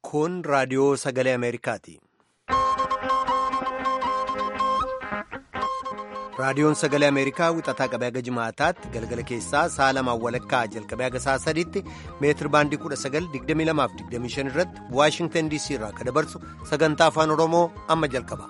Kun raadiyoo sagalee Ameerikaati. Raadiyoon sagalee Ameerikaa wixataa qabee haga jimaataatti galgala keessaa sa'a lamaan walakkaa jalqabee haga sa'a sadiitti meetir baandii 1922-25 irratti Waashingtan DC irraa akka dabarsu sagantaa afaan Oromoo amma jalqaba.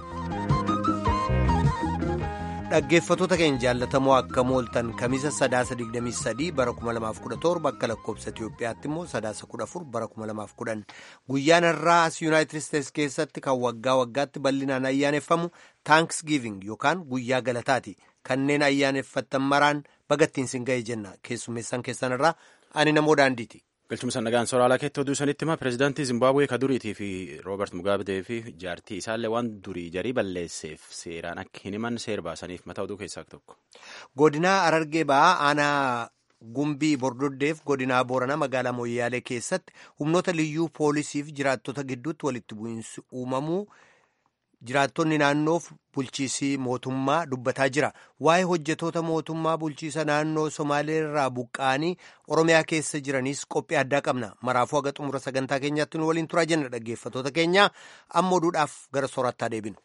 Dhaggeeffattoota keenya jaallatamoo akka mooltan kamisa sadaasa 23 bara 2017 akka lakkoobsa Itiyoophiyaatti immoo sadaasa 14 bara 2010 guyyaan irraa as yuunaayitid isteetsi keessatti kan waggaa waggaatti bal'inaan ayyaaneffamu taankisgiiving yookaan guyyaa galataati kanneen ayyaaneffattan maraan bagattiin sin ga'e jenna keessummeessan keessan irraa ani namoo daandiiti. galchumsa nagaan soraalaa keetti oduu sanitti hima pireezidaantii zimbaabuwee ka duriitii fi roobert mugaabee fi jaartii isaallee waan durii jarii balleesseef seeraan akka hin himan seer baasaniif mataa oduu keessaa tokko. godinaa arargee ba'aa aanaa gumbii bordoddeef godinaa booranaa magaalaa mooyyaalee keessatti humnoota liyyuu poolisiif jiraattota gidduutti walitti bu'iinsi uumamuu jiraattonni naannoof bulchiisii mootummaa dubbataa jira waa'ee hojjetoota mootummaa bulchiisa naannoo somaaleerraa buqqa'anii oromiyaa keessa jiraniis qophii addaa qabna maraafuu haga xumura sagantaa keenyaatti nu waliin turaa jenna dhaggeeffattoota keenya amma oduudhaaf gara soorattaa deebinu.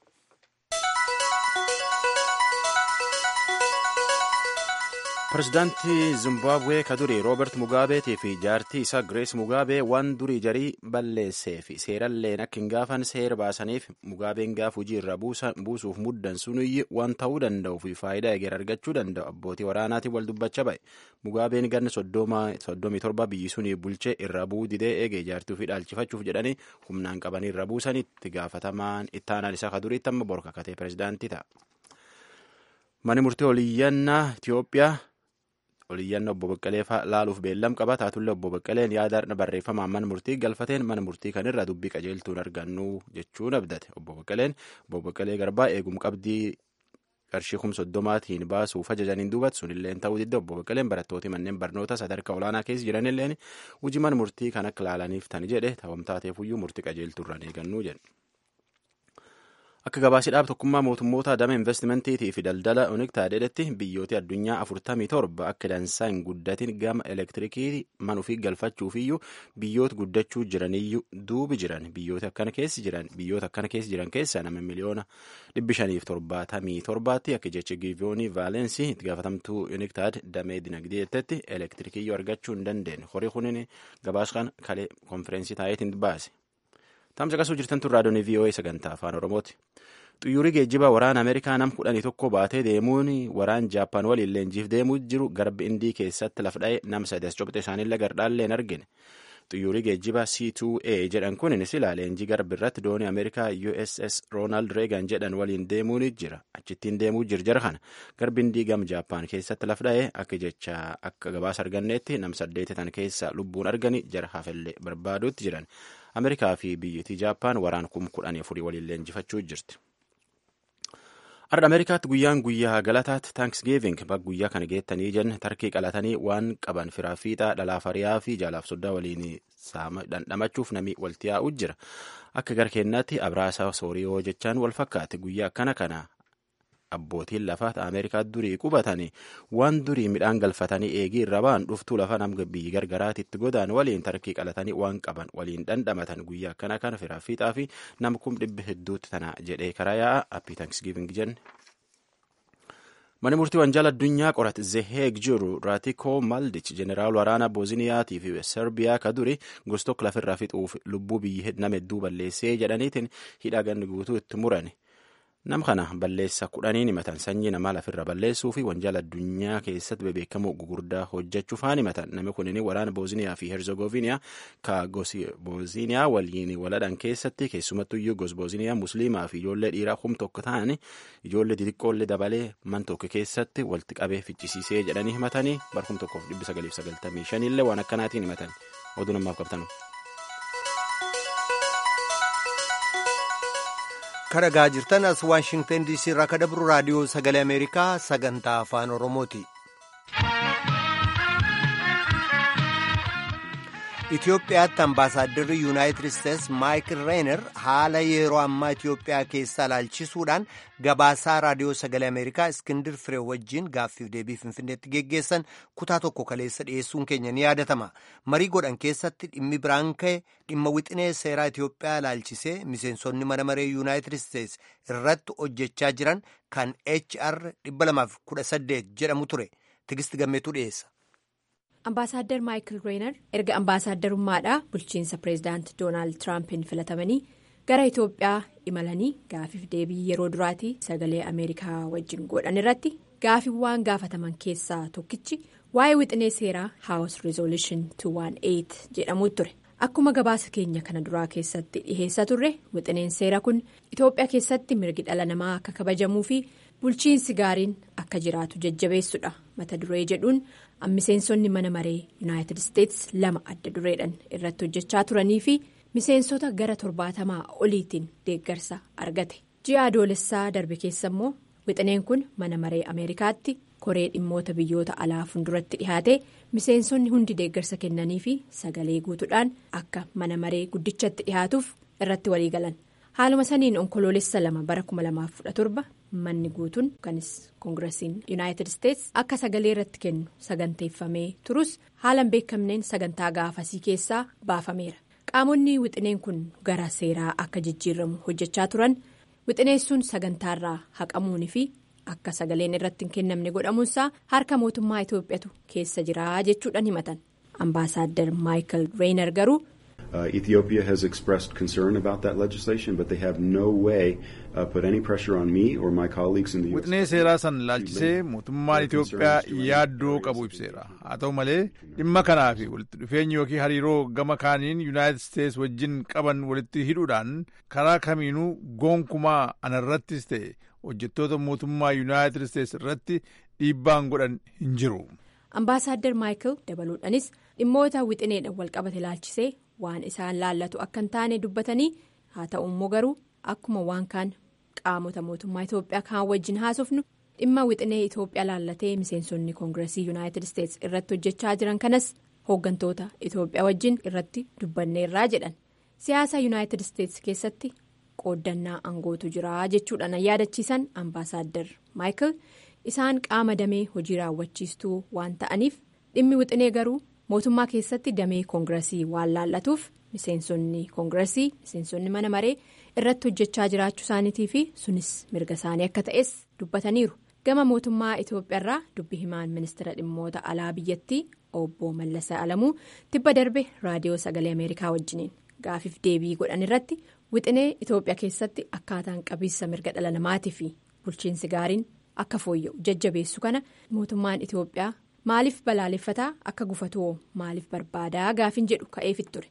pireezidaantii zimbaabuwee ka durii roobert mugaabeetii fi jaartii isaa girees mugaabee waan durii jarii balleessee fi seeralleen akka hin gaafan seera baasaniif mugaabeen gaaf hojii irra buusuuf muddan sunuyyi waan ta'uu danda'u fi faayidaa eger argachuu danda'u abbootii waraanaatiin wal dubbachaa ba'e mugaabeen ganna soddomii torba biyyi sunii bulchee irra bu'uu didee eegee jaartii ofii dhaalchifachuuf jedhanii humnaan qabanii irra buusanitti gaafatamaan ittaanaan isaa ka duriitti amma borka katee pireezidaantii ta'a. Mani murtii oliyyannaa Itiyoophiyaa oliyyannaa obbo Baqqalee laaluuf beellam qaba taatullee obbo Baqqaleen yaada barreeffamaan mana murtii galfateen mana murtii kanirraa dubbii qajeeltuun argannu jechuun abdate obbo Baqqaleen obbo Baqqalee garbaa eegum qabdii qarshii kum soddomaatiin baasuuf ajajaniin duubatti sunilleen ta'uu didda obbo Baqqaleen barattooti manneen barnoota sadarkaa olaanaa keessa jiranilleen hojii mana murtii kan akka laalaniif tani jedhe ta'umtaateefuyyuu murtii qajeeltuurraan eegannuu jedhe. Akka gabaasidhaaf tokkummaa mootummoota dama investimentiitii fi daldala oniktaadheetti biyyooti addunyaa afurtamii torba akka dansaa hin guddatin gama elektirikii man ofii galfachuufiyyuu biyyoota guddachuu jiraniyyuu duubi jiran biyyoota akkana keessa jiran biyyoota akkana keessa jiran keessa nama miliyoona dhibbi shaniif torbaatamii torbaatti akka jecha giivoonii vaalensii itti gaafatamtuu oniktaad damee dinagdeetti elektirikiyyuu argachuu hin dandeenye horii kunin gabaasaan kalee konfereensii taa'eetiin baase. Tamsa qasuu jirtan tun raadiyoon VOA sagantaa afaan Oromooti. Xuyyuurri geejjiba waraana Ameerikaa nam kudhanii tokko baatee deemuun waraan Jaappaan waliin leenjiif deemuu jiru garbi Indii keessatti lafa dha'e nam sadi as cobxe isaaniillee gardaallee hin argine. Xuyyuurri geejjiba C2A jedhan kun silaa leenjii garbi irratti doonii Ameerikaa USS Ronald Reagan jedhan waliin deemuun jira. Achittiin deemuu jirjara kana garbi Indii gam Jaappaan keessatti lafa dha'e akka jecha akka gabaasa arganneetti nam saddeeti tan keessa lubbuun argani jara hafellee barbaaduutti jiran. Ameerikaa fi biyyattii Jaappaan waraan kum kudhanii afurii waliin leenjifachuu jirti. Har'a Ameerikaatti guyyaan guyyaa galataatti taankisgiiving bakka guyyaa kana geettanii jenna tarkii qalatanii waan qaban firaa fiixaa dhalaaf hariyaa fi jaalaaf soddaa waliin dhandhamachuuf namni walitti yaa'u jira. Akka gara kennaatti abraasaa sooriyoo jechaan wal fakkaate guyyaa akkana kana abbootiin lafaa Ameerikaa durii qubatanii waan durii midhaan galfatanii eegii irra ba'an dhuftuu lafa nama biyyi gargaraatitti godaan waliin tarkii qalatanii waan qaban waliin dhandhamatan guyyaa akkana kana firaa fiixaa fi nama kum dhibbi hedduutti tana jedhee karaa yaa'a appii taankisgiiving jenne. Mani murtii wanjaala addunyaa qorat Zeheeg jiru Raatikoo Maldich jeneraal waraanaa Booziniyaatiif fi Serbiyaa ka duri gostook lafirraa fixuuf lubbuu biyyi nama hedduu balleessee jedhaniitiin hidhaa ganni guutuu itti murani. Nam kana balleessa kudhaniin himatan sanyii namaa lafirra balleessuu fi wanjaala addunyaa keessatti bebeekamoo gugurdaa hojjechuuf haan himatan namni kunin waraana Booziniyaa fi Herzegoviniyaa ka gosi Booziniyaa waliin waladhan keessatti keessumattuyyuu gos Booziniyaa Musliimaa fi ijoollee dhiiraa kum tokko ta'an ijoollee xixiqqoollee dabalee man tokko keessatti walitti qabee ficcisiisee jedhanii himatanii barkum tokkoof dhibbi sagaliif sagaltamii shanillee waan akkanaatiin himatan oduu namaaf qabtanu. Karagaa jirtan as Waashingtan DC irraa ka dabru raadiyoo sagalee Ameerikaa sagantaa afaan Oromooti. Itoophiyaatti ambaasaadarri yuunaayitid isteetsi maayikil reener haala yeroo ammaa Itoophiyaa keessaa ilaalchisuudhaan gabaasaa raadiyoo sagalee Ameerikaa Iskindir Firee wajjin gaaffiif deebii Finfinneetti geggeessan kutaa tokko kaleessa dhiyeessuun keenya ni yaadatama. Marii godhan keessatti dhimmi biraan ka'e dhimma wixinee seeraa Itoophiyaa ilaalchisee miseensonni mana maree yuunaayitid isteetsi irratti hojjechaa jiran kan HR 218 jedhamu ture. Tigisti gammeetu dhiyeessa. Ambaasaadder Maayikil Reener erga ambaasaaddarummaadhaa bulchiinsa pireezidaanti Doonaald Tiraampin filatamanii gara Itoophiyaa imalanii gaafiif deebii yeroo duraatii sagalee Ameerikaa wajjin godhan irratti gaafiiwwan gaafataman keessaa tokkichi waa'ee wixinee seeraa House Resolution 218 jedhamu ture. Akkuma gabaasa keenya kana duraa keessatti dhiheessa turre wixineen seera kun Itoophiyaa keessatti mirgi dhala namaa akka kabajamuu fi bulchiinsi gaariin akka jiraatu jajjabeessudha mata duree jedhuun miseensonni mana maree yuunaayitid isteetsi lama adda dureedhaan irratti hojjechaa turanii fi miseensota gara torbaatamaa oliitiin deeggarsa argate ji'a adoolessaa darbe keessa immoo wixineen kun mana maree ameerikaatti koree dhimmoota biyyoota alaa fuulduratti dhihaate miseensonni hundi deeggarsa kennanii fi sagalee guutuudhaan akka mana maree guddichatti dhihaatuuf irratti walii galan haaluma saniin onkoloolessa lama bara 2017 manni guutuun yookanis koongiresiin yuunaayitid isteetsi akka sagalee irratti kennu saganteeffamee turus haalan beekamneen sagantaa gaafasii keessaa baafameera qaamonni wixineen kun gara seeraa akka jijjiiramu hojjechaa turan wixineessuun sagantaarraa haqamuunii fi akka sagaleen irratti hin kennamne godhamuunsaa harka mootummaa itoophiyaatu keessa jira jechuudhaan himatan ambaasaadder maayikal reener garuu. Uh, Ethiopia has expressed concern about that legislation, but they have no way uh, put any pressure on me or my colleagues in the U.S. Wixinee seeraa san laalchisee mootummaan Itoophiyaa yaaddoo qabu ibseera. Haa ta'u malee dhimma kanaa fi walitti dhufeenyi yookiin hariiroo gama kaaniin Yuunaayitid Isteetsi wajjin qaban walitti hidhuudhaan karaa kamiinuu gonkumaa anarrattis ta'e hojjettoota mootummaa Yuunaayitid Isteetsi irratti dhiibbaan godhan hin jiru. Ambaasaadder Maayikil dabaluudhaanis dhimmoota wixineedhaan walqabate laalchisee waan isaan laallatu akka hin taane dubbatanii haa ta'u immoo garuu akkuma waan kaan qaamota mootummaa Itoophiyaa kaan wajjin haasofnu dhimma wixinee Itoophiyaa laallatee miseensonni koongiresii yuunaayitid isteetsi irratti hojjechaa jiran kanas hooggantoota Itoophiyaa wajjin irratti dubbanneerraa jedhan siyaasa yuunaayitid isteetsi keessatti qooddannaa angootu jira jechuudhaan yaadachiisan ambaasaadder maayikil isaan qaama damee hojii raawwachiistuu waan ta'aniif dhimmi wixinee garuu. mootummaa keessatti damee koongiresii waan laallatuuf miseensonni koongiresii miseensonni mana maree irratti hojjechaa jiraachuu isaaniitii fi sunis mirga isaanii akka ta'es dubbataniiru gama mootummaa itoophiyaarraa dubbi himaan ministeera dhimmoota alaa biyyattii obbo Mallasaa Alamuu tibba darbe raadiyoo sagalee ameerikaa wajjiniin gaafiif deebii godhan irratti wixinee itoophiyaa keessatti akkaataan qabiinsa mirga dhala namaatii fi bulchiinsi gaariin akka fooyya'u jajjabeessu kana mootummaan itoophiyaa. maaliif balaaleffataa akka gufatoo maaliif barbaadaa gaafin jedhu ka'eefit ture.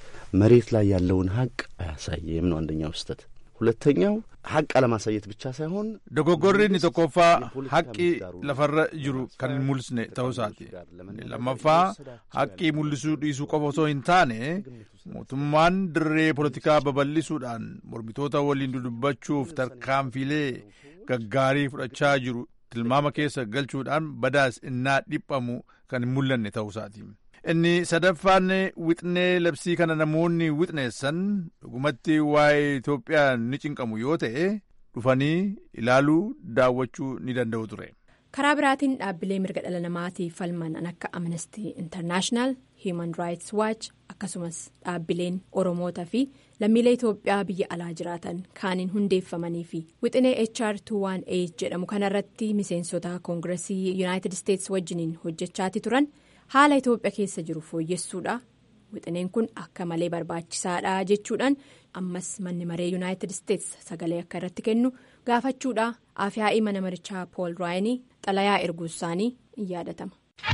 መሬት ላይ ያለውን ሀቅ አያሳየም ነው አንደኛው ስህተት። ሁለተኛው ሀቅ አለማሳየት ብቻ ሳይሆን dogoggorri inni tokkoffaa haqqii lafarra jiru kan hin mul'isne ta'uu isaati lammaffaa haqqii mul'isuu dhiisuu qofa osoo hin taane mootummaan dirree poolitikaa babal'isuudhaan mormitoota waliin dudubbachuuf tarkaanfiilee gaggaarii fudhachaa jiru tilmaama keessa galchuudhaan badaas innaa dhiphamu kan hin mul'anne ta'uu isaati. inni sadaffaan wixnee labsii kana namoonni wixneessan dhugumatti waa'ee Itoophiyaa ni cinqamu yoo ta'e dhufanii ilaaluu daawwachuu ni danda'u ture. karaa biraatiin dhaabbilee mirga dhala namaatiif falman akka amnesty international human rights watch akkasumas dhaabbileen oromoota fi lammiilee itoophiyaa biyya alaa jiraatan kaaniin hundeeffamanii fi wixinee hr 218 jedhamu kanarratti miseensota koongiresii yuunaayitid isteetsi wajjiniin hojjechaati turan haala itoophiyaa keessa jiru fooyyessuudha wixineen kun akka malee barbaachisaadha jechuudhaan ammas manni maree yuunaayitid isteetsi sagalee akka irratti kennu gaafachuudha afyaa'ii mana marichaa pool raayinii xalayaa erguu isaanii in yaadatama.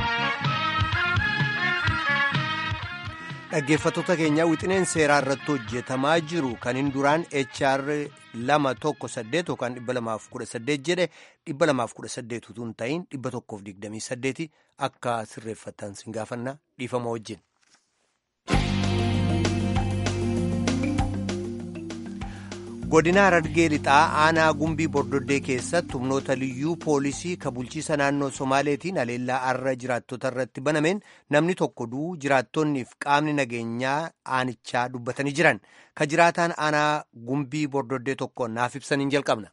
dhaggeeffattoota keenyaa wixineen seeraa irratti hojjetamaa jiru kan hin duraan hr lama tokko saddeet yookaan dhibba lamaaf kudha saddeet jedhe dhibba lamaaf kudha saddeet utuu hin ta'in dhibba tokkoof digdamii saddeeti akka sirreeffattan sin gaafanna dhiifama wajjin. godina harargee lixaa aanaa gumbii bordoddee keessatti humnoota liyyuu poolisii ka bulchiisa naannoo somaaleetiin haleellaa arra jiraattota irratti banameen namni tokko du'uu jiraattonniif qaamni nageenyaa aanichaa dubbatanii jiran ka jiraataan aanaa gumbii bordoddee tokko naaf ibsaniin jalqabna.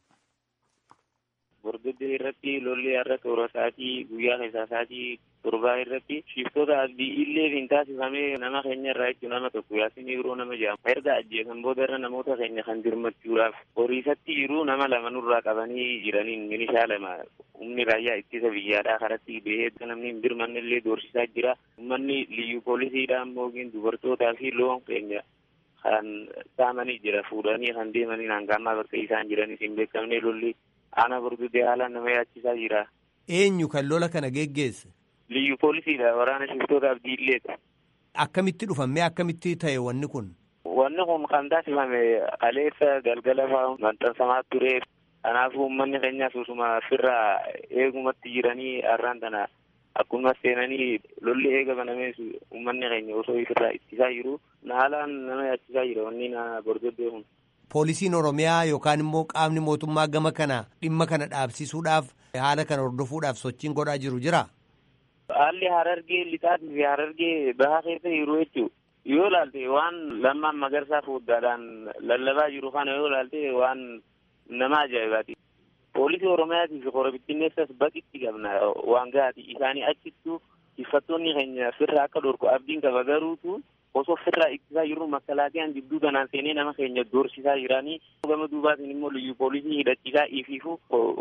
Bordoddee irratti lolli har'a toora isaatii guyyaa keessaa isaatii torbaa irratti shiftoota abdii illee hin taasifamee nama keenya irraa jechuun nama tokko yaasinii yeroo nama jedhamu erga ajjeesan booda irra namoota keenya kan dirmachuudhaaf horiisatti yeroo nama lama nurraa qabanii jiraniin minishaa lama humni raayyaa ittisa biyyaadhaa karatti bahee namni hin dirmanne illee doorsisaa jira uummanni liyyuu poolisiidhaan moogiin dubartootaa fi loon keenya kan saamanii jira fuudhanii kan deemanii hangaammaa bakka isaan jiranis hin beekamne lolli aanaa bordoddee haalaan nama yaachisaa jira. Eenyu kan lola kana geggeesse? Liyyu poolisiidha waraana shiftoota abdii illeeti. Akkamitti dhufamee akkamitti ta'e wanni kun? Wanni kun kan taasifame kaleessa galgala fa'aa maxxansamaa ture. Kanaafuu uummanni keenya susuma firraa eegumatti jiranii har'aan tana akkuma seenanii lolli eega banamee uummanni keenya osoo ofirraa ittisaa jiru haalaan nama yaachisaa jira wanni na bordoddee kun. Poolisiin Oromiyaa yookaan immoo qaamni mootummaa gama kana dhimma kana dhaabsisuudhaaf haala kana hordofuudhaaf sochiin godhaa jiru jira. Haalli harargee lixaatii fi harargee bahaa keessa jiru jechuudha. Yoo ilaalte waan lammaan magarsaa foddaadhaan lallabaa jiru kana yoo ilaalte waan nama ajaa'ibaati. Poolisii Oromiyaatii fi korobittinneessas baqitti qabna waan gahaati. Isaanii achittuu tiffattoonni keenya firra akka dhorku abdiin qaba garuutu osoo firraa ittisaa jiru makkalaaqiyaan jidduu kanaan seenee nama keenya doorsisaa jiranii gama duubaatiin immoo liyyu poolisii hidhachiisaa ifiifu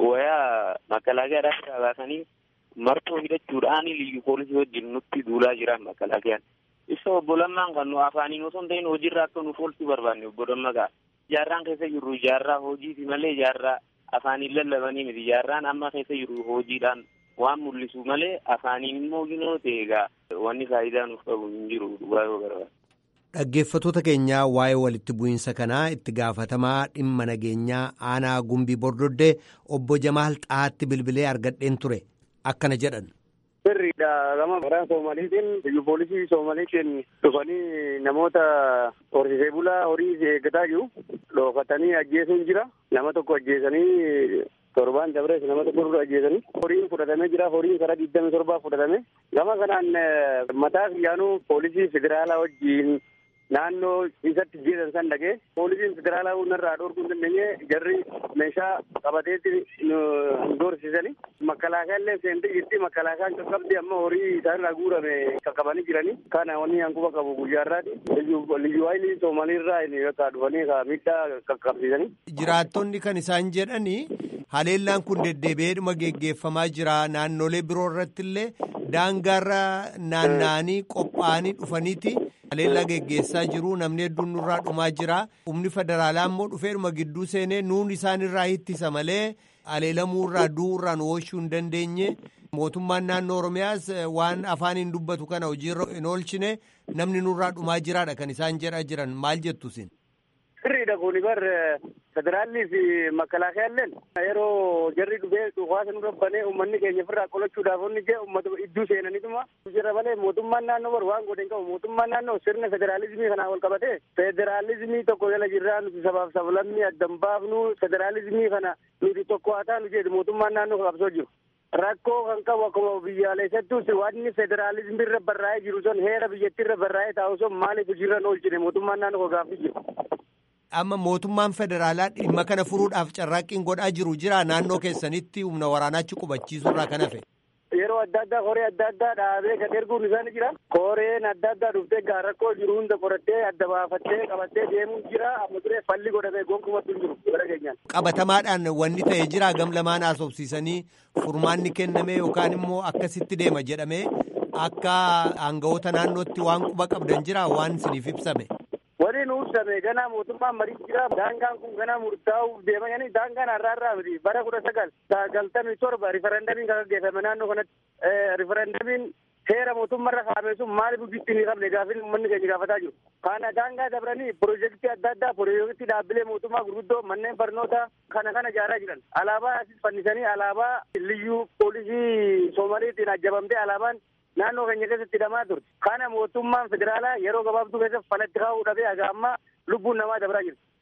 wayaa makkalaaqiyadhaa baasanii martoo hidhachuudhaan liyyu poolisii wajjin nutti duulaa jiran makkalaaqiyaan. Ibsa obbo Lammaan kan nu afaaniin osoo hin ta'in hojiirraa akka nuuf oolchuu barbaanne obbo Lammagaa. Ijaarraan keessa jirru ijaarraa hojiiti malee ijaarraa afaaniin lallabanii miti ijaarraan amma keessa jirru hojiidhaan waan mul'isu malee afaaniin immoo ginoo ta'e egaa wanni faayidaa nuuf qabu hin jiru dhugaa yoo barbaade. Dhaggeeffattoota keenyaa waa'ee walitti bu'iinsa kanaa itti gaafatamaa dhimma nageenyaa aanaa gumbii bordoddee obbo Jamaal Xaatti bilbilee argadheen ture akkana jedhan. Sirriidha gama waraana Soomaliitiin biyya poolisii Soomaliitiin dhufanii namoota horsiisee bulaa horii eeggataa jiru. Dhookatanii ajjeesuun jira. Nama tokko ajjeesanii torbaan dabrees nama tokko dura ajjeesanii. Horiin fudhatamee jira. Horiin karaa digdami torbaa fudhatame. Gama kanaan mataa xiyyaanuu poolisii federaalaa wajjiin naannoo isatti jeesan san dhagee poolisiin federaalaa hundarraa dhorkuu hin dandeenye jarri meeshaa qabateetti nu doorsisanii makkalaakaa illee seentee jirti makkalaakaan qaqqabdi amma horii isaanirraa guurame qaqqabanii jiranii kana wanni hanquba qabu guyyaarraati liyyu haayilii soomaliirraa yookaan dhufanii miidhaa qaqqabsiisanii. Jiraattonni kan isaan jedhanii haleellaan kun deddeebi'eedhuma geggeeffamaa jira naannolee biroo irratti illee daangaarra naanna'anii qophaa'anii dhufaniiti. haleellaa geggeessaa jiru namni hedduun nurraa dhumaa jira humni federaalaa immoo dhufeedhuma gidduu seenee nuun isaan irraa ittisa malee haleelamuu irraa du'uu irraa nu oolchuu hin dandeenye mootummaan naannoo oromiyaas waan afaaniin dubbatu kana hojiirra hin oolchine namni nurraa dhumaa jiraadha kan isaan jedhaa jiran maal jettu isin. Sirriidha kuni bar federaalli fi makalaakayaalleen yeroo jarri dhufee dhukaasa nu rabbanee uummanni keenya ofirraa qolachuudhaaf inni jee uummata idduu seenanituma jira malee mootummaan naannoo bar waan godhe hin qabu mootummaan naannoo sirna federaalizimii kanaa wal qabate federaalizimii tokko jala jirraa nuti sabaaf sablammii addan baafnu federaalizimii kana nuti tokko haa taanu jedhu mootummaan naannoo qabsoo jiru. Rakkoo kan qabu akkuma biyyaalessattus wanni federaalizimii irra barraa'ee jiru sun heera biyyattii irra barraa'ee taa'u sun maaliif hojiirra hin oolchine mootummaan naannoo gaaffii jiru. amma mootummaan federaalaa dhimma kana furuudhaaf carraaqqiin godhaa jiru jira naannoo keessanitti humna waraanaachi qubachiisuu irraa kan hafe. Yeroo adda addaa koree adda addaa dhaabee kan erguun isaanii jira. Koreen adda addaa dhuftee gaa rakkoo jiru hunda qorattee adda baafattee qabattee deemuu jira. Amma turee falli godhamee gonkumattu hin jiru bara keenyaan. Qabatamaadhaan wanni ta'e jira gam lamaan haasofsiisanii furmaanni kenname yookaan immoo akkasitti deema jedhamee akka aangawoota naannootti waan quba qabdan jira waan isiniif ibsame. Wani nu ibsame ganaa mootummaan marii jira. Daangaan kun ganaa murtaa'uuf deema yani daangaan har'aa irraa miti bara kudha sagal sagaltamii torba riferendamiin kan gaggeeffame naannoo kanatti riferendamiin seera mootummaarra kaa'ame sun maaliif hojii hin qabne gaaffiin uummanni keenya gaafataa jiru. Kana daangaa dabranii piroojeektii adda addaa piroojeektii dhaabbilee mootummaa gurguddoo manneen barnootaa kana kana ijaaraa jiran. Alaabaa asis fannisanii alaabaa liyyuu poolisii Soomaliitiin ajjabamtee alaabaan naannoo keenya keessatti hidhamaa turte. Kana mootummaan federaalaa yeroo gabaabduu keessatti falatti kaa'uu dhabee haga ammaa lubbuun namaa dabraa jirti.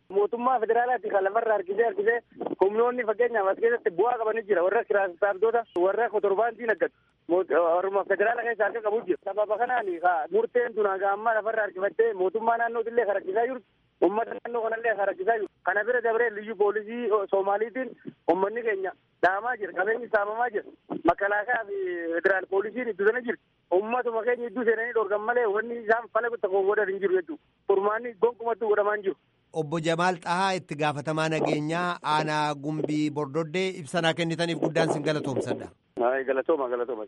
mootummaa federaalaatti kan lafarra harkisee harkisee humnoonni fakkeenyaaf as keessatti bu'aa qabanii jira warra kiraasitaartoota warra kotorbaantii naggatu warruma federaala keessa harka qabu jira sababa kanaan murteen tun hanga ammaa lafarra harkifattee mootummaa naannootillee kan rakkisaa jirtu ummata naannoo kanallee kan rakkisaa jiru kana bira dabree liyyu poolisii soomaaliitiin ummanni keenya dhaamaa jira qabeenyi saamamaa jira makalaakaa fi federaal poolisiin iddoo jira ummatuma keenya iddoo seenanii dhorkan malee wanni isaan fala tokko godhan hin jiru jechuudha furmaanni gonkumattuu godhamaa hin jiru. Obbo Jamaal Xahaa itti gaafatamaa nageenyaa aanaa gumbii bordoddee ibsanaa kennitaniif guddaan sin galatoomsadha. Galatooma galatooma.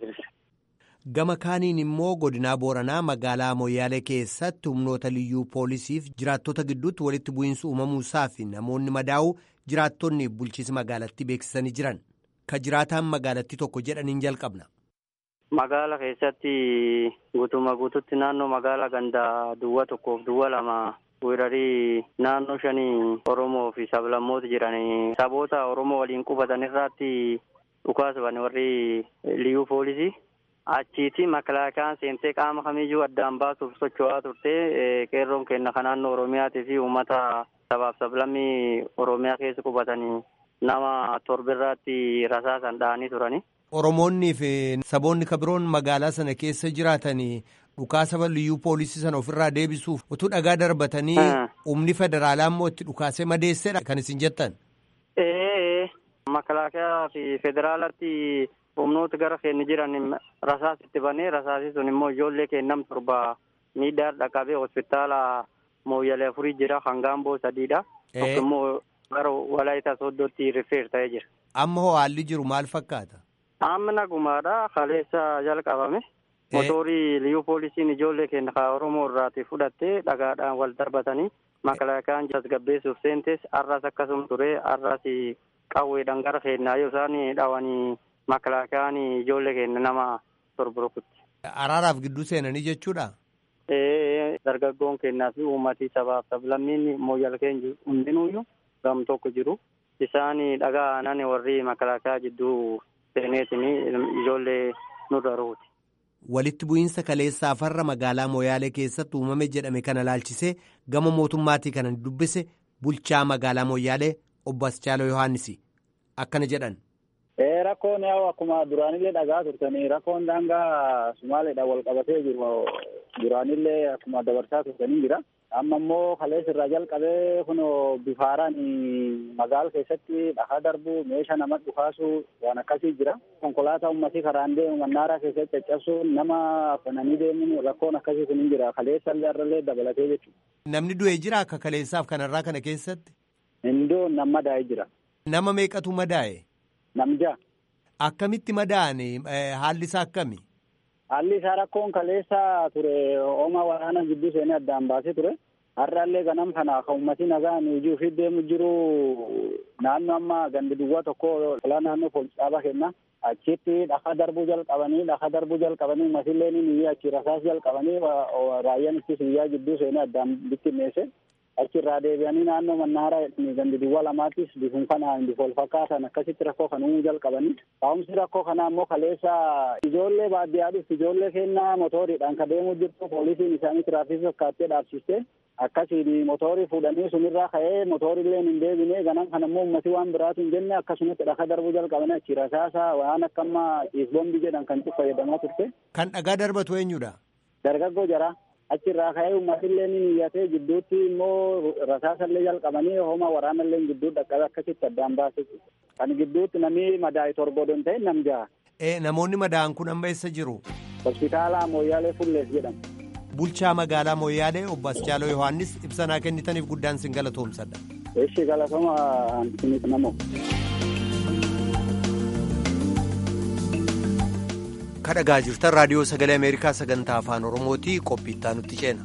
Gama kaaniin immoo godinaa Booranaa magaalaa Moyyaalee keessatti humnoota liyyuu poolisiif jiraattota gidduutti walitti bu'iinsi uumamuusaa fi namoonni madaa'uu jiraattonni bulchiisa magaalattii beeksisanii jiran. Ka jiraataan magaalattii tokko jedhaniin jalqabna. Magaala keessatti guutuma guututti naannoo magaala gandaa duwwaa tokkoof duwwaa lama weerarii naannoo shanii Oromoo fi sablammoota jiran saboota Oromoo waliin qubatan irratti dhukaasuban warri liyyuu poolisii. Achiiti makalaakaan seentee qaama kamiyyuu addaan baasuuf socho'aa turte qeerroon kenna kan naannoo Oromiyaatii fi uummata sabaaf sablammii Oromiyaa keessa qubatanii nama torbirraatti rasaasan dha'anii turani. Oromoonnii fi saboonni kabiroon magaalaa sana keessa jiraatanii dhukaasa liyyuu poolisii sana ofirraa deebisuuf utuu dhagaa darbatanii humni federaalaa immoo itti dhukaasee madeessedha kan isin jettan. Ee makalaakaa fi federaalatti humnoota gara keenya jiran rasaas itti banee rasaasii sun immoo ijoollee kennam torba miidhaa dhaqabee hospitaala mooyyalee afurii jira hangaamboo sadiidha. Tokko immoo gara walaayita sooddootti rifeer ta'ee jira. Amma hoo haalli jiru maal fakkaata? Amma nagumaadha kaleessa jalqabame. Motorii liyyuu poolisiin ijoollee keenya kan Oromoo irraati fudhattee dhagaadhaan wal darbatanii makalaakaan tasgabbeessuuf seentes arras akkasuma ture arras qawweedhaan gara keenyaa yoo isaan dhawanii makalaakaan ijoollee keenya nama torba rukutti. Araaraaf gidduu seenanii jechuudha? Ee dargaggoon keenyaa fi uummatii sabaaf sablammiin mooyyal keenya hundinuuyyuu gam tokko jiru. Isaan dhagaa aanan warri makalaakaa jidduu seeneetiin ijoollee nurra rukuti. Walitti bu'iinsa kaleessaa farra magaalaa Moyaalee keessatti uumame jedhame kana laalchisee gama mootummaatii kana dubbise bulchaa magaalaa Moyaalee obbo Aschaalo Yohaannis akkana jedhan. Rakkoon yaa'u akkuma duraanillee dhagaa turtanii rakkoon daangaa Sumaaleedhaan wal qabatee jiru duraanillee akkuma dabarsaa turtanii jira. Amma immoo kaleessa irraa jalqabee kun bifaaraan magaala keessatti dhagaa darbu meeshaa nama dhukaasu waan akkasii jira. Konkolaataa uummatii karaan deemu mannaaraa keessatti caccabsuun nama afananii deemuun rakkoon akkasii kun hin jira. Kaleessa illee irrallee dabalatee jechuudha. Namni du'e jira akka kaleessaaf kanarraa kana keessatti? Hindoo nama madaa'ee jira. Nama meeqatu madaa'e? Namja. Akkamitti madaa'ani haalli isaa akkami? Haalli isaa rakkoon kaleessa ture hooma waraana gidduu seenee addaan baasee ture. Har'aallee ganam kana kan uummatii nagaan hojii ofii deemu jiru naannoo amma gandi duwwaa tokko olaa naannoo poolis dhaabaa kenna. Achitti dhakaa darbuu jalqabanii dhakaa darbuu jalqabanii uummatillee ni achi rasaas jalqabanii raayyaan ittisa biyyaa gidduu seenee addaan bittinneesse. achirraa deebi'anii naannoo mannaaraa gandi duwwaa lamaattis bifum kanaan bifa wal fakkaatan akkasitti rakkoo kan uumuu jalqabanii taa'umsi rakkoo kanaa immoo kaleessa ijoollee baadiyyaadhuf ijoollee kennaa motoriidhaan ka deemuu jirtu poolisiin isaanii tiraafikii fakkaattee dhaabsiste akkasiin motorii fuudhanii sunirraa ka'ee motoriillee hin deebine ganan kana immoo uummatii waan biraatu hin jenne akkasumatti dhaka darbuu jalqabanii achi rasaasa waan akka amma ciisbombi jedhan kan itti fayyadamaa turte. Kan dhagaa darbatu eenyudha? Dargaggoo jara. achirraa ka'ee uummatillee ni niyyatee gidduutti immoo rasaasallee jalqabanii hooma waraanallee gidduu dhaqqabe akkasitti addaan baase kan gidduutti namni madaa'e torba odoo hin ta'in nam jaha. Namoonni madaa'an kun amma eessa jiru? Hospitaala Mooyyaalee Fullees jedhama. Bulchaa magaalaa Mooyyaalee obbo Aschaaloo Yohaannis ibsanaa kennitaniif guddaan sin galatoomsadha. Eeshi galatoma antinit namoo. kadhagaa jirtan raadiyoo sagalee ameerikaa sagantaa afaan oromooti qophiittaa nutti ceena.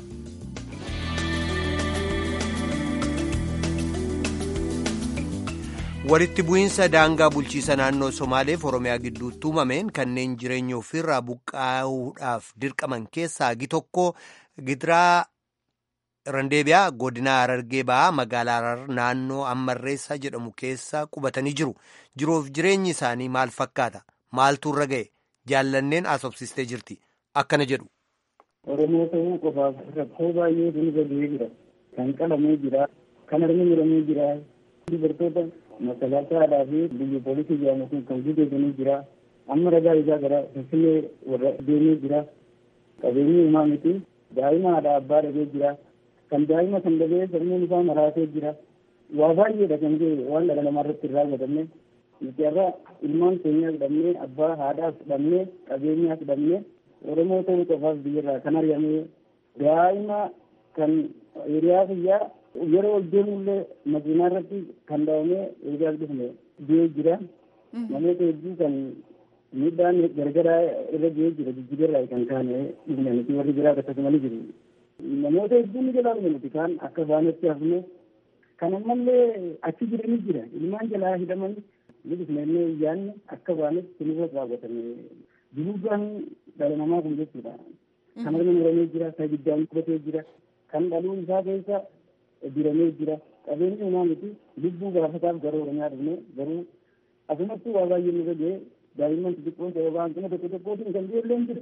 walitti bu'iinsa daangaa bulchiisa naannoo somaaleef oromiyaa gidduutti uumameen kanneen jireenya ofiirraa buqqaa'uudhaaf dirqaman keessaa hagi tokko gidiraa randeebiyaa godina harargee ba'aa magaalaa harar naannoo ammarreessaa jedhamu keessa qubatanii jiru jiruuf jireenyi isaanii maal fakkaata maaltu irra ga'e. jaallanneen asobsistee jirti akkana jedhu. Oromoo ta'uu qofaaf rakkoo baay'ee dulga du'ee jira. Kan qalamee jira, kan armi muramee jira dubartoota makalaasaadhaa fi biyya poolisii jedhamu kun kan guuteetanii jira amma ragaa isaa gara finfinnee warra deemee jira qabeenyi uumaa miti daa'ima haadha abbaa dhabee jira kan daa'ima kan dhabee sammuun isaa maraatee jira waa baay'eedha kan ta'e waan dhala namaa irratti irraa godhamne nuti irraa ilmaan keenyaa fudhannee abbaa haadhaas fudhannee qabeenyaas fudhannee oromoo ta'uu qofaaf biyyarraa kan ari'amee daa'ima kan hiriyaa fayyaa yeroo ol deemullee makiinaa irratti kan dhaabamee eegaas dhufne du'ee jira namoota hedduu kan miidhaan gargaraa irra ga'ee jira jijjiirraa kan kaane dhufne nuti warri biraa akkasumas jiru namoota hedduu ni jalaa dhume nuti kaan akka baanetti hafne kan ammallee achi jiranii jira ilmaan jalaa hidhaman ni dhufnee iyyaanne akka baanetti sinirra raawwatame duruudhaan dhala namaa kun jechuudha kan arga muramee jira kan ibiddaan qubatee jira kan dhaluun isaa keessa diramee jira qabeenyi uumaa miti lubbuu gaafataaf gara oromiyaa dhufne garuu asumatti waa baay'ee nurra ga'e daa'imman xixiqqoon sababa hanqina tokko tokkootiin kan ijoollee hin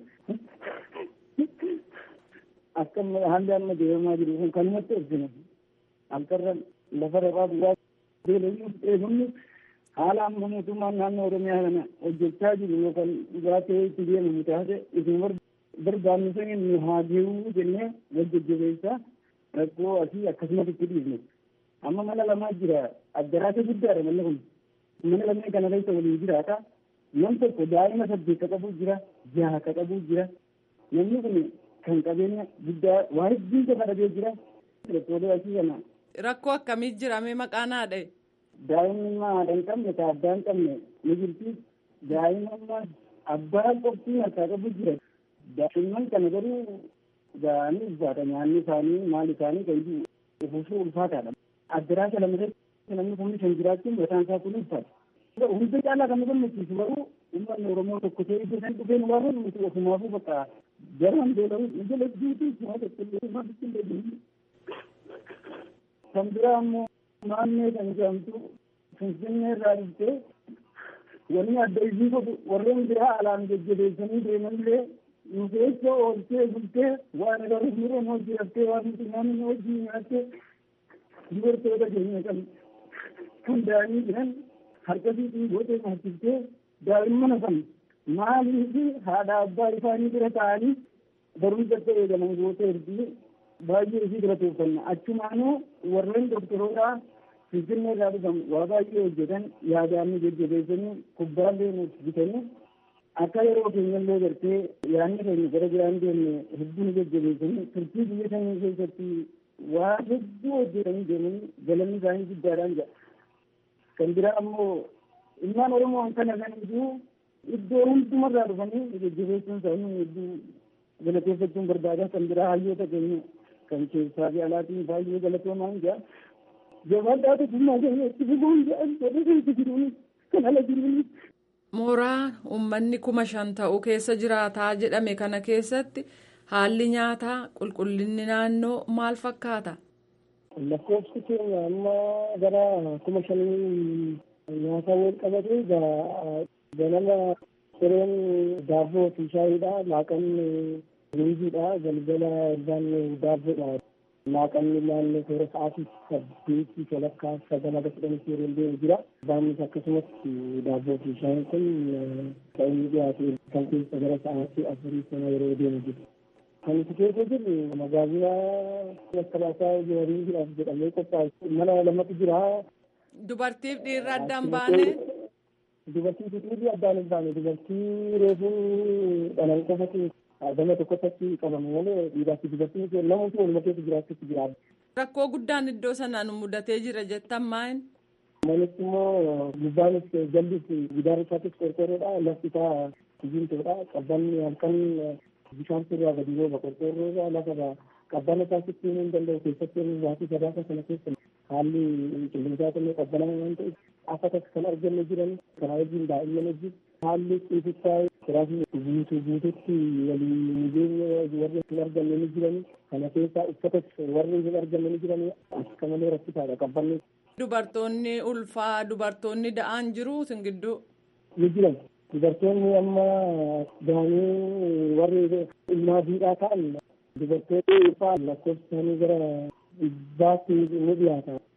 jira akka haalli amma deemamaa jiru kun kanumatti ibsine halkarra lafa rabaa duwwaa beelayyuu eegumni haala amma mootummaan naannoo oromiyaa kana hojjechaa jiru yookaan dhugaatee itti deemamu taate isin barbaannu saniin nu haa deemuu jennee wal jajjabeessaa rakkoo asii akkasumas itti dhiifne amma mana lamaa jira addaraata guddaadha manni kun mana lameen kana keessa waliin jiraata nam tokko daa'ima saddeet ka qabu jira jaha ka qabu jira namni kun kan qabeenya guddaa waa hedduu qofa dhabee jira rakkoolee asii kana. Rakkoo akkamii jira mee maqaan haadha? Daa'imni haadha hin qabne ka abbaa hin qabne ni jirti daa'ima abbaa qoftii harkaa qabu jira daa'imman kana garuu ga'anii ulfaata nyaanni isaanii maal isaanii kan uffisuu ulfaataadha. Addaraasa lama irratti namni kun kan jiraachuun mataan isaa kun ulfaata. Hunda caalaa kan nu gammachiisu garuu uummanni Oromoo tokko ta'ee iddoo isaan dhufeen waan nuti ofumaafuu bakka garaan beela'u jala jiitu waa tokkollee maalitti hin deebiin. Kan biraa ammoo naannoo kan jedhamtu Finfinnee irraa dhuftee wanni adda isii godhu warreen biraa alaan jajjabeessanii deemanillee nu keessa ooltee bultee waan agaruu mireen hojii haftee waan nuti nyaanni hojii nyaattee dubartoota keenya kan kan daa'imni jiran harkasiitiin gootee nyaachiftee daa'imman hafan maaliif haadha abbaa isaanii bira ta'anii barumsa ta'e eegalan gootee ergi baay'ee isii bira tuuffanna achumaanuu warreen doktoroodhaa finfinnee irraa dhufan waa baay'ee hojjetan yaadaanni jajjabeessanii kubbaallee nuuf bitanii akka yeroo keenyallee gartee yaadni keenya gara biraan deemne hedduu nu jajjabeessanii turtii biyya sanii keessatti waa hedduu hojjetanii deemanii galanni isaanii guddaadhaan jedha. Kan biraa ammoo ilmaan Oromoo kana kan iyyuu iddoo hundumarraa dhufanii jajjabeessuun isaanii hedduu galateeffachuun barbaada. Kan biraa hayyoota keenya kan keessaa fi alaatiin baay'ee galatoomaan jira. Jabaadhaatu dhimma keenya itti fufuun jedhan jedhee keessa jiruun kan ala jiruun. Mooraa uummanni kuma shan ta'u keessa jiraataa jedhame kana keessatti haalli nyaataa qulqullinni naannoo maal fakkaata? Lakkoofsi keenya amma gara kuma shanii nyaata wal qabate ganama sireen daabboo fi shaayiidha laaqanni ruuziidha galgala irraan daabboodha. Laaqanni naannoo toora sa'aatii saddeetii walakkaa sagal haga kudhanitti yeroo deemu jira. Baannis akkasumas daabboo fi shaayiin kun kan inni dhiyaate kan keessa gara sa'aatii afurii sana yeroo deemu jira. Kan itti keessa jirru magaazina makkalaasaa jiraniidhaaf jedhamee qophaa'e mana lamatu jira. Dubartiif dhiirri addaan baane. Dubartii fi dhiirri addaan hin baane dubartii reefuu dhalan qofatu gama tokkotti qabame malee dhiiraa fi dubartiin namoota waluma keessa jiraachuutti jira. Rakkoo guddaan iddoo sanaan mudatee jira jettan maal? Manichi immoo gubbaanis jallis gidaara isaatis qorqorroodha lafti isaa kijintoodha qabbanni halkan bishaan sirraa gadi rooba qorqorroodha lafa qabbana isaa sitti hin danda'u keessatti waatii sadaasa sana keessa haalli qilleensaa illee qabbanamaa waan ta'eef afatas kan arganne jiran karaa wajjin daa'imman wajjin haalli ciisichaa kiraasni guutuu guututti waliin jireenya warri hin arganne ni jiran kana keessaa uffatas warri hin arganne ni jiran akka malee rakkisaadha qabbanni. Dubartoonni ulfaa dubartoonni da'aan jiru sin gidduu. Ni jiran dubartoonni amma da'anii warri ilmaa fiidhaa ta'an dubartoonni ulfaa lakkoofsa isaanii gara dhibbaatti ni dhiyaata.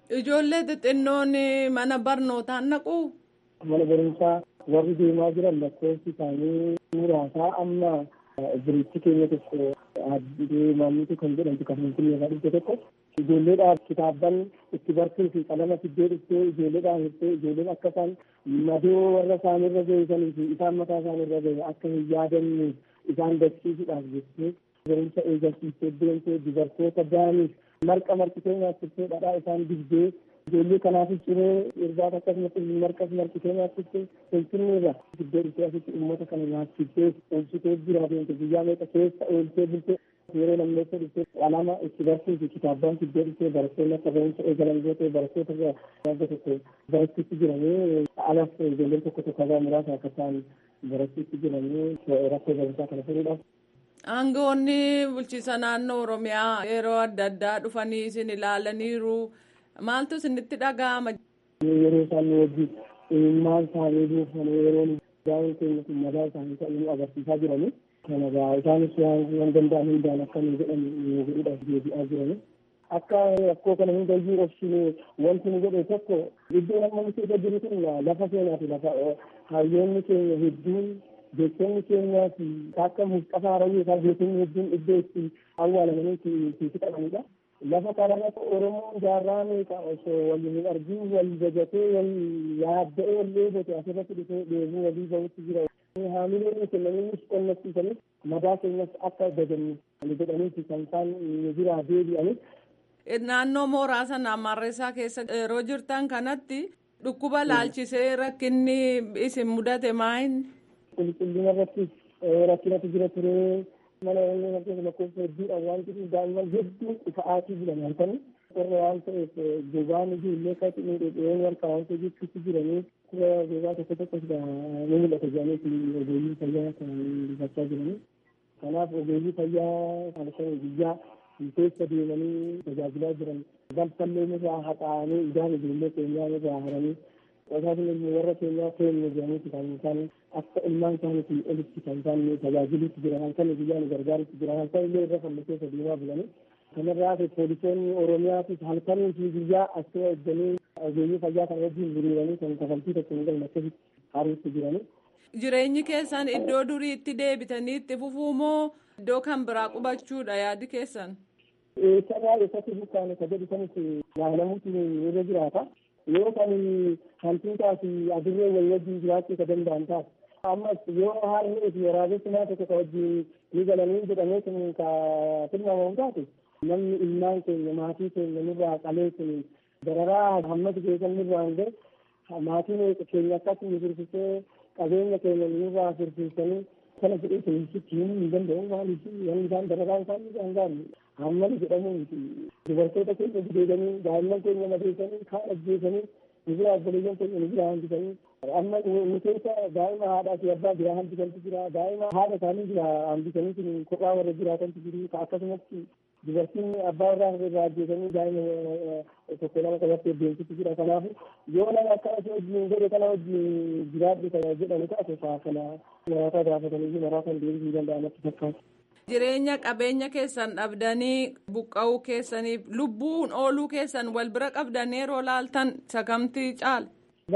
Ijoollee xixinnoon mana barnootaan naqu. Mana barumsaa warri deemaa jiran lakkoofsi isaanii muraasaa amma biriichi keenya tokko deemaniitu kan jedhamtu kan finfinnee irraa dhufte tokko ijoolleedhaaf kitaabban itti bartuu fi qalama fiddee dhuftee ijoolleedhaan hirtee ijoolleen akka isaan madoo warra isaanirra geessanii fi isaan mataa isaanirra gahe akka hin yaadanne isaan barsiisuudhaaf jettee barumsa eegalsiistee deemtee dubartoota daaniif marqa marqitee nyaachiftee dhadhaa isaan dibdee ijoollee kanaaf ciree irbaata akkasumas marqas marqitee nyaachiftee finfinneerra fiddee dhuftee asitti uummata kana nyaachiftee oolchitee jira deemte guyyaa meeqa keessa ooltee bultee yeroo lammeessa dhuftee qalama itti barsiisu kitaabban fiddee dhuftee barattoonni akka barumsa eegalan gootee barattoota wagga tokko barachuutti jiranii alas ijoolleen tokko tokko irraa muraasa akka isaan barachuutti jiranii rakkoo barumsaa kana furuudhaaf. Aangoonni bulchiisa naannoo Oromiyaa yeroo adda addaa dhufanii isin ilaalaniiru. Maaltu isinitti dhaga'ama? Yeroo isaan wajjin maal isaanii buufanii yeroo daa'imni keenya kun madaa isaanii ta'uu agarsiisaa jiranii. Kana gaa isaanis waan danda'an hundaan akka nu jedhan nu godhuudhaaf deebi'aa jiranii. Akka rakkoo kana hundayyuu obsine wanti nu godhe tokko iddoo amma nuti irra jiru kun lafa seenaati lafa hayyoonni keenya hedduun beektonni keenyaa fi akka Mustafaa Harawwii isaa beektonni hedduun iddoo itti awwaalamanii itti fixamanidha. lafa kanarratti oromoon jaarraa meeqa osoo waliin hin argin wal jajatee wal yaadda'ee wal leebote asirratti dhufee dheebuu walii bahutti jira. Haamileen kennaniinis qonnachiisanis madaa keenyas akka dajannu jedhaniiti kan isaan biraa deebi'anis. Naannoo mooraa sana Marreessaa keessa yeroo jirtan kanatti dhukkuba laalchisee rakkinni isin mudate maayin? Qulqullina irratti rakkinatu jira turee mana inni fakkeenya lakkoofsa hedduudha waan jedhuuf daa'imman hedduun ifa'aatii jiran halkanii warra waan ta'eef gogaan ijoollee akkatti miidhageen harka waan ta'e jechuutti jiranii kura gogaa tokko tokkos ni mul'ata jedhanii ogeeyyii fayyaa kan dubbachaa jiranii kanaaf ogeeyyii fayyaa kan guyyaa keessa deemanii tajaajilaa jiran balfallee irraa haxaa'anii idaan ijoollee keenyaa irraa haranii Qosaasni ilmi warra keenyaa keenya jedhaniiti kan isaan akka ilmaan isaaniitiin olitti kan isaan tajaajiluutti jiran halkan guyyaan gargaarutti jiran halkan illee irra fallu keessa deemaa bulanii. Kanarraa poolisoonni Oromiyaatis halkanii fi guyyaa akkuma eegganii ogeeyyii fayyaa kan wajjin hiriiranii kan kafaltii tokko hin galne akkasitti haruutti jiranii. Jireenyi keessan iddoo duriitti deebitanii itti fufuu moo iddoo kan biraa qubachuudha yaadi keessan? Eessarraa eessatti buqqaane ka jedhu sanis yaalamuutu irra jiraata. yoo kan hantuutaa fi adurree wal wajjin jiraachuu ka danda'an taate. Ammas yoo haalli fi waraabessi tokko ka wajjin ni galanii jedhamee kun ka tilmaamamu taate namni ilmaan keenya maatii keenya nurraa qalee kun dararaa hammatu keessan nurraa hin gahe maatiin keenya akkatti nu firfisee qabeenya keenya nurraa firfisanii kana jedhee keessitti himuu hin danda'u maaliif wanni isaan dararaa isaan isaan gaari hammana jedhamu dubartoota keenya gudeedanii daa'imman keenya madeessanii kaan ajjeesanii nibira obboleeyyan keenya nibira hambisanii amma nu keessa daa'ima haadhaa fi abbaa biraa hambisantu jira daa'ima haadha isaanii bira hambisanii kun kophaa warra jiraatantu jiru akkasumatti dubartiin abbaa irraa irraa ajjeesanii daa'ima tokko lama qabattee deemsitu jira kanaafu yoo nama akkana si wajjin godhe kana wajjin jiraadhu kana jedhani taate kana maraataa gaafatanii fi maraataan deebisuu danda'amatti fakkaata. Jireenya qabeenya keessan dhabdanii buqqa'uu keessaniif lubbuun ooluu keessan wal bira qabdanii yeroo laaltan sakamtii caala.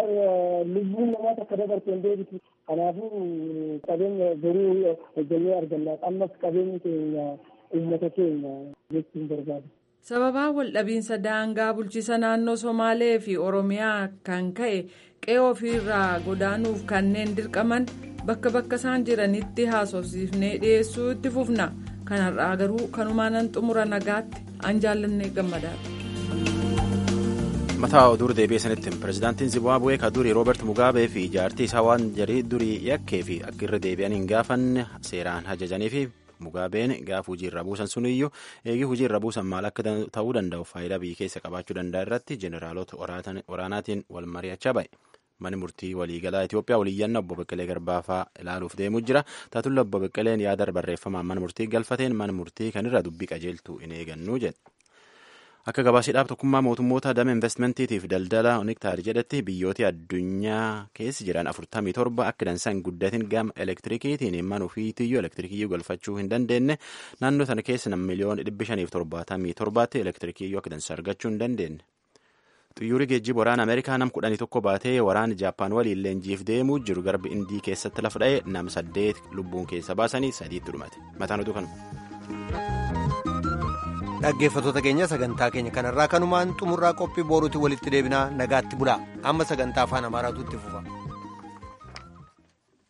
Lubbuun namaa takka dabartee hin deebitu. Kanaafuu qabeenya boruu hojjennee arganna. Ammas qabeenyi keenya uummata keenya jechuun barbaada. Sababaa waldhabiinsa daangaa bulchiisa naannoo Somaalee fi Oromiyaa kan ka'e qe'ee ofiirraa godaanuuf kanneen dirqaman bakka bakka isaan jiranitti haasofsiifnee dhiyeessuu itti fufna. Kanarraa garuu kanumaanan xumura nagaatti an jaallannee gammadaadha. mataa oduu deebi'ee sanitti pirezidaantiin zimbaabuwee ka durii rooberti mugaabee fi jaartii isaa waan jarii durii yakkee fi akka irra deebi'an hin gaafanne seeraan ajajanii fi mugaabeen gaaf hujii irra buusan suniyyuu eegii hujii irra buusan maal akka ta'uu danda'u faayidaa biyya keessa qabaachuu danda'a irratti jeneraalota waraanaatiin wal mari'achaa ba'e. Mani murtii waliigalaa Itoophiyaa waliyyannaa obbo Beqqelee Garbaafaa ilaaluuf deemuu jira. Taatulla obbo Beqqeleen yaada barreeffamaan mana murtii galfateen mana murtii kanirra dubbii qajeeltuu hin eegannu jedhe. Akka gabaasiidhaaf tokkummaa mootummoota dama investmentiitiif daldala oniktaar jedhetti biyyooti addunyaa keessa jiran 47 akka dansan guddatin gama elektirikiitiin mana ofiitiyyuu elektirikiyyuu galfachuu hin dandeenye naannoo sana keessa nam miliyoona 577tti elektirikiyyuu akka dansa argachuu hin dandeenye. Xiyyoorri geejjiba waraana Ameerikaa nam kudhanii tokko baatee waraana Jaappaan waliin leenjiif deemuu jiru garbi Indii keessatti lafa dha'e nam saddeet lubbuun keessa baasanii sadiitti dhumate. Mataan oduu kanuma. Dhaggeeffattoota keenya sagantaa keenya kanarraa kanumaan xumurraa qophii booruutti walitti deebinaa nagaatti bulaa amma sagantaa afaan amaaraatu itti fufa.